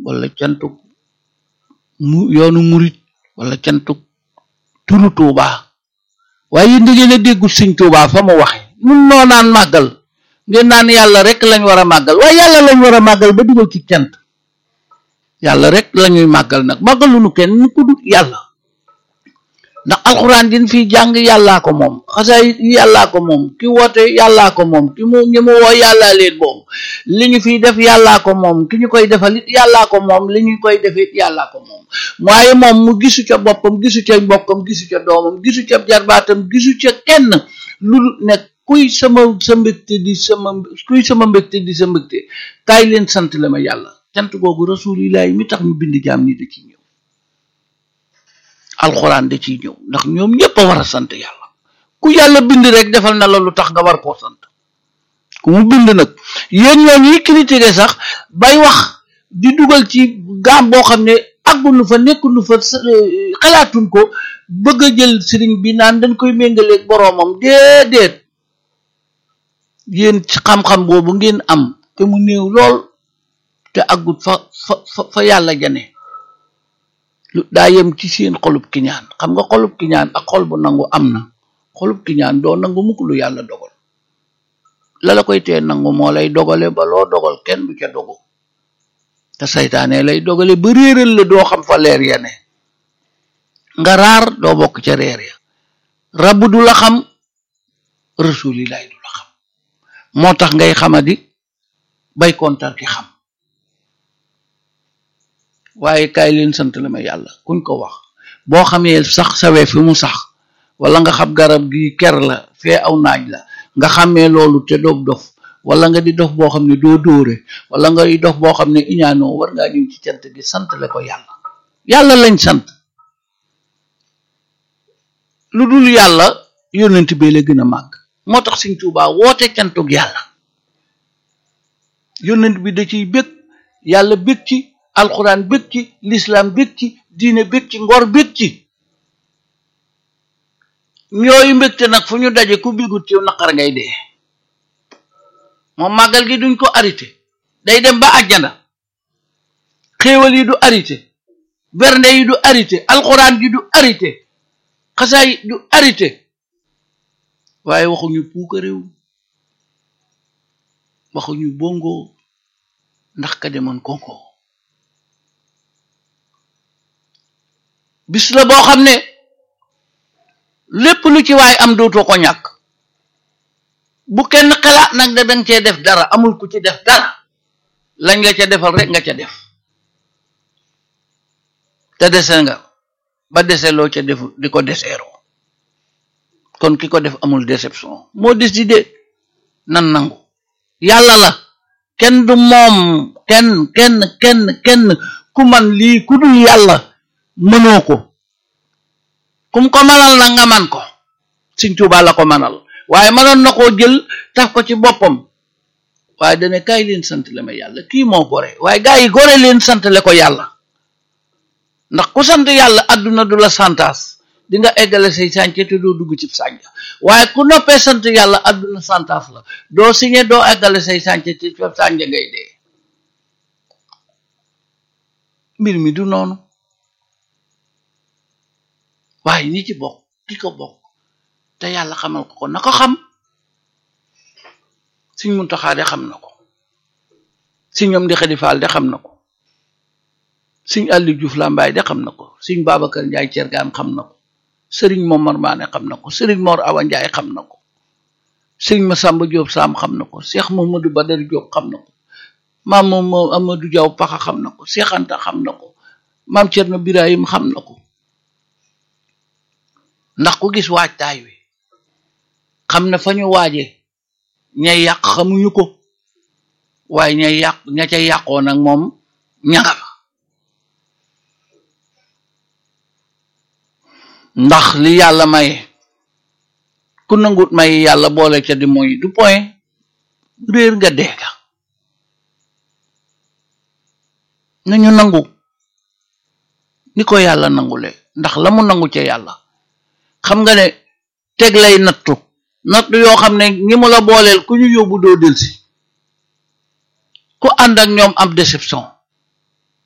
wala cantuk mu yoonu murit wala cantuk turu Tuuba waaye yéen da ngeen a déggul sëñ Tuuba fa mu waxe nun noo naan màggal ngeen naan yàlla rek lañ war a màggal waaye yàlla lañ war a màggal ba dugal ci cant yàlla rek lañuy màggal nag màggaluñu kenn ku dul yàlla ndax alxuraan din fii jàng yàllaa ko moom xasaay yàllaa ko moom ki woote yàllaa ko moom ki mu ñi mu woo yàllaa leen moom li ñu fiy def yàllaa ko moom ki ñu koy defal it yàllaa ko moom li ñu koy defit yàllaa ko moom waaye moom mu gisu ca boppam gisu ca mbokkam gisu ca doomam gisu ca jarbaatam gisu ca kenn lu nekk kuy sama sa mbégte di sama kuy sama mbégte di sa mbégte kaay leen sant la ma yàlla cant googu rasulillahi mi tax ñu bind jaam ni da ci ñëw alxuraan da ciy ñëw ndax ñoom ñëpp a war a sant yàlla ku yàlla bind rek defal na la lu tax nga war koo sant ku mu bind nag yéen ñoo ñuy critiquer sax bay wax di dugal ci gaam boo xam ne àggunu fa nekkunu fa xalaatuñ ko bëgg a jël sëriñ bi naan dañ koy méngaleeg boroomam déedéet yéen ci xam-xam boobu ngeen am te mu néew lool te àggut fa fa fa yàlla jane lu daa yem ci seen xolub kiñaan xam nga xolub kiñaan ak xol bu nangu am na xolub kiñaan doo nangu mukk lu yàlla dogal la la koy tee nangu moo lay dogale ba loo dogal kenn du ca dogu te saytaane lay dogale ba réeral la doo xam fa leer ya ne nga raar doo bokk ca reer ya rabb du la xam rasulilaay du la xam moo tax ngay xamadi bay kontar ki xam waaye kaay leen sant la ma yàlla kuñ ko wax boo xamee sax sawee fi mu sax wala nga xam garab gi ker la fee aw naaj la nga xamee loolu te doog dof wala nga di dof boo xam ne doo dóore wala nga di dof boo xam ne iñaanoo war ngaa ñëw ci cant gi sant le ko yàlla yàlla lañ sant lu dul yàlla yónnent bee la gën a màgg moo tax Sëñ Tuubaa woote cantug yàlla yónnent bi da ciy bég yàlla bég ci alxuraan bég ci lislaam bég ci diine bég ci ngor bég ci ñooyu mbégte nag fu ñu daje ku bigut ci naqar ngay dee moom màggal gi duñ ko arrêté day dem ba àjjana xéewal yi du arrêté bernde yi du arrêté alxuraan gi du arrêté xasaay du arrêté waaye waxuñu puuka réew waxuñu bongo ndax ka demoon konko bis la boo xam ne lépp lu ci waay am dootoo ko ñàkk bu kenn xalaat nag da danga cee def dara amul ku ci def dara lañ la ca defal rek nga ca def te dese nga ba dese loo ca defu di ko deseeroo kon ki ko def amul déception moo décidé nan nangu yàlla la kenn du moom kenn kenn kenn kenn ku man lii ku dul yàlla mënoo ko kum ko manal na nga man ko Sëñ Tuubaa la ko manal waaye mënoon na koo jël taf ko ci boppam waaye dane kaay leen sant le ma yàlla kii moo gore waaye gaa yi gore leen sant le ko yàlla ndax ku sant yàlla àdduna du la santaas di nga eggale say sànce te doo dugg ci sànc waaye ku noppee sant yàlla àdduna santaas la doo signé doo eggale say sànce ci sànc ngay dee mbir mi du noonu waaye ñi ci bokk ki ko bokk te yàlla xamal ko ko na ko xam Sëñ Muntaxa de xam na ko Sëñ ñoom di xadifaal de xam na ko Sëñ Aliou Diouf Lambaay de xam na ko Sëñ Babacar Njaay Cergaan xam na ko Sëriñ Momar Maane xam na ko Sëriñ Mor Awa Njaay xam na ko Sëñ Masamba Jóob Saam xam na ko Cheikh Mamadou Badar Jóob xam na ko maam moom Amadou Jaw Paxa xam na ko Cheikh Anta xam na ko maam Cerno Birahim xam na ko ndax ku gis waajtaay wi xam na fa ñu waaje ñay yàq xamuñu ko waaye ñay yàq ña ca yàqoo nag moom ñanga fa ndax li yàlla may ku nangut may yàlla boole ca di mooy du point réer nga deega nañu nangu ni ko yàlla nangule ndax la mu nangu ca yàlla xam nga ne teg lay nattu nattu yoo xam ne ñi mu la booleel ku ñu yóbbu doo delsi ku ànd ak ñoom am déception